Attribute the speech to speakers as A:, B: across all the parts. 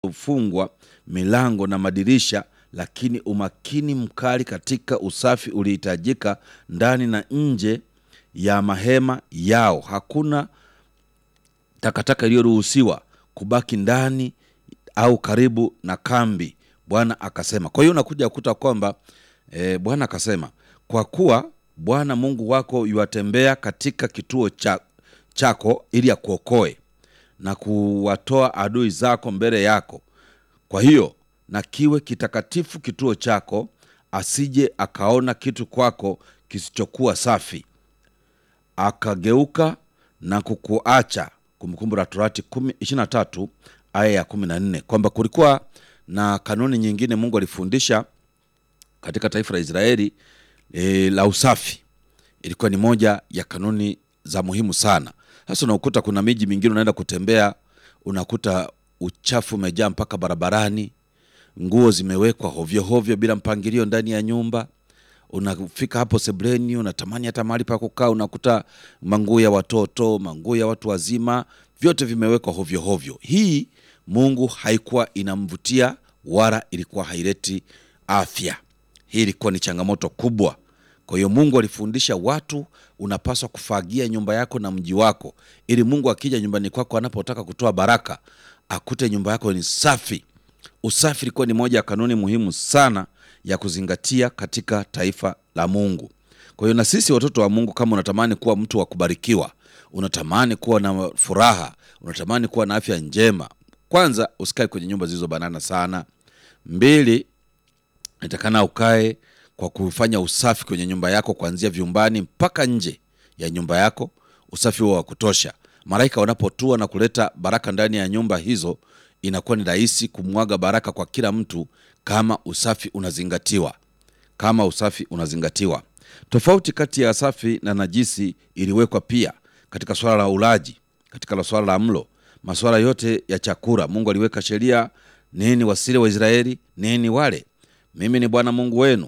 A: fungwa milango na madirisha, lakini umakini mkali katika usafi ulihitajika ndani na nje ya mahema yao. Hakuna takataka iliyoruhusiwa kubaki ndani au karibu na kambi, Bwana akasema. Kwa hiyo unakuja kukuta kwamba e, Bwana akasema, kwa kuwa Bwana Mungu wako yuwatembea katika kituo cha, chako ili akuokoe na kuwatoa adui zako mbele yako. Kwa hiyo na kiwe kitakatifu kituo chako, asije akaona kitu kwako kisichokuwa safi akageuka na kukuacha. Kumbukumbu la Torati 23 aya ya 14, kwamba kulikuwa na kanuni nyingine Mungu alifundisha katika taifa la Israeli e, la usafi. Ilikuwa ni moja ya kanuni za muhimu sana. Sasa unakuta kuna miji mingine unaenda kutembea, unakuta uchafu umejaa mpaka barabarani, nguo zimewekwa hovyo hovyo bila mpangilio ndani ya nyumba unafika hapo sebleni, unatamani hata mahali pa kukaa, unakuta manguo ya watoto, manguo ya watu wazima, vyote vimewekwa hovyo hovyo. Hii Mungu haikuwa inamvutia wala ilikuwa haileti afya. Hii ilikuwa ni changamoto kubwa. Kwa hiyo Mungu alifundisha watu, unapaswa kufagia nyumba yako na mji wako, ili Mungu akija nyumbani kwako, anapotaka kutoa baraka, akute nyumba yako ni safi. Usafi ilikuwa ni moja ya kanuni muhimu sana ya kuzingatia katika taifa la Mungu. Kwa hiyo na sisi watoto wa Mungu, kama unatamani kuwa mtu wa kubarikiwa, unatamani kuwa na furaha, unatamani kuwa na afya njema, kwanza usikae kwenye nyumba zilizobanana sana. Mbili, natakana ukae kwa kufanya usafi kwenye nyumba yako, kuanzia vyumbani mpaka nje ya nyumba yako, usafi huo wa kutosha. Malaika wanapotua na kuleta baraka ndani ya nyumba hizo, inakuwa ni rahisi kumwaga baraka kwa kila mtu kama usafi unazingatiwa. Kama usafi unazingatiwa. Tofauti kati ya safi na najisi iliwekwa pia katika swala la ulaji, katika swala la mlo, masuala yote ya chakula. Mungu aliweka sheria, nini wasile Waisraeli, nini wale. Mimi ni Bwana Mungu wenu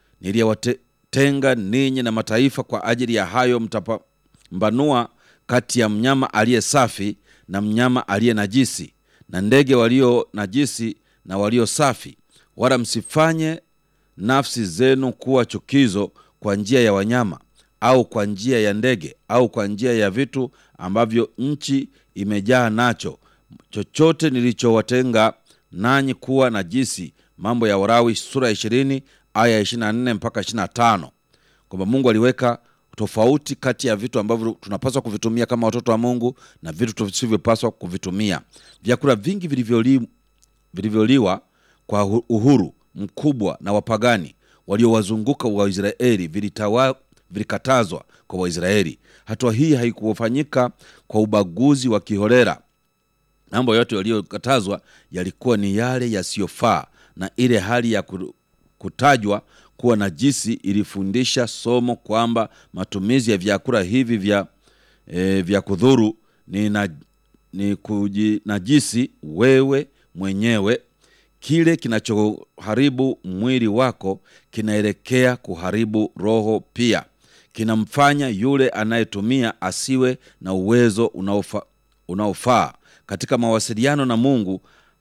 A: niliyewatenga ninyi na mataifa. Kwa ajili ya hayo mtapambanua kati ya mnyama aliye safi na mnyama aliye najisi, na ndege walio najisi na walio safi wala msifanye nafsi zenu kuwa chukizo kwa njia ya wanyama au kwa njia ya ndege au kwa njia ya vitu ambavyo nchi imejaa nacho, chochote nilichowatenga nanyi kuwa najisi. Mambo ya Walawi sura ya ishirini aya ya ishirini na nne mpaka ishirini na tano kwamba Mungu aliweka tofauti kati ya vitu ambavyo tunapaswa kuvitumia kama watoto wa Mungu na vitu tusivyopaswa kuvitumia. Vyakula vingi vilivyoli, vilivyoliwa kwa uhuru mkubwa na wapagani waliowazunguka Waisraeli vilitawa vilikatazwa kwa Waisraeli. Hatua hii haikufanyika kwa ubaguzi wa kiholela. Mambo yote yaliyokatazwa yalikuwa ni yale yasiyofaa, na ile hali ya kutajwa kuwa najisi ilifundisha somo kwamba matumizi ya vyakula hivi vya, e, vya kudhuru ni, na, ni kujinajisi wewe mwenyewe. Kile kinachoharibu mwili wako kinaelekea kuharibu roho pia. Kinamfanya yule anayetumia asiwe na uwezo unaofa, unaofaa katika mawasiliano na Mungu.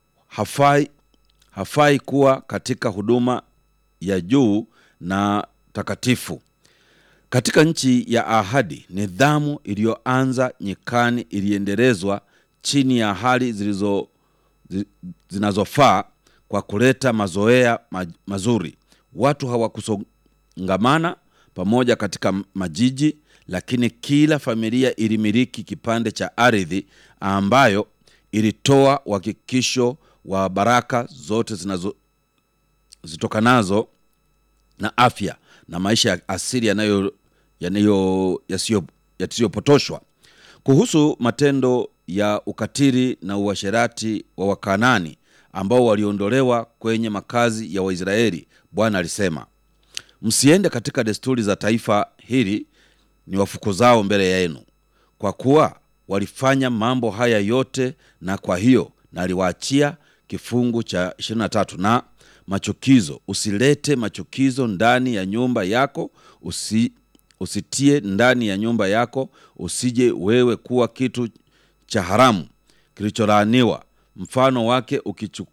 A: Hafai, hafai kuwa katika huduma ya juu na takatifu. Katika nchi ya ahadi, nidhamu iliyoanza nyikani iliendelezwa chini ya hali zilizo zinazofaa kwa kuleta mazoea mazuri. Watu hawakusongamana pamoja katika majiji, lakini kila familia ilimiliki kipande cha ardhi ambayo ilitoa uhakikisho wa baraka zote zinazo zitokanazo na afya na maisha ya asili yanayo yanayo yasiyopotoshwa. Kuhusu matendo ya ukatili na uasherati wa Wakanani ambao waliondolewa kwenye makazi ya Waisraeli, Bwana alisema, msiende katika desturi za taifa hili ni wafukuzao mbele yenu, kwa kuwa walifanya mambo haya yote, na kwa hiyo naliwaachia kifungu cha 23 na machukizo. Usilete machukizo ndani ya nyumba yako, usi, usitie ndani ya nyumba yako, usije wewe kuwa kitu cha haramu kilicholaaniwa mfano wake ukichu,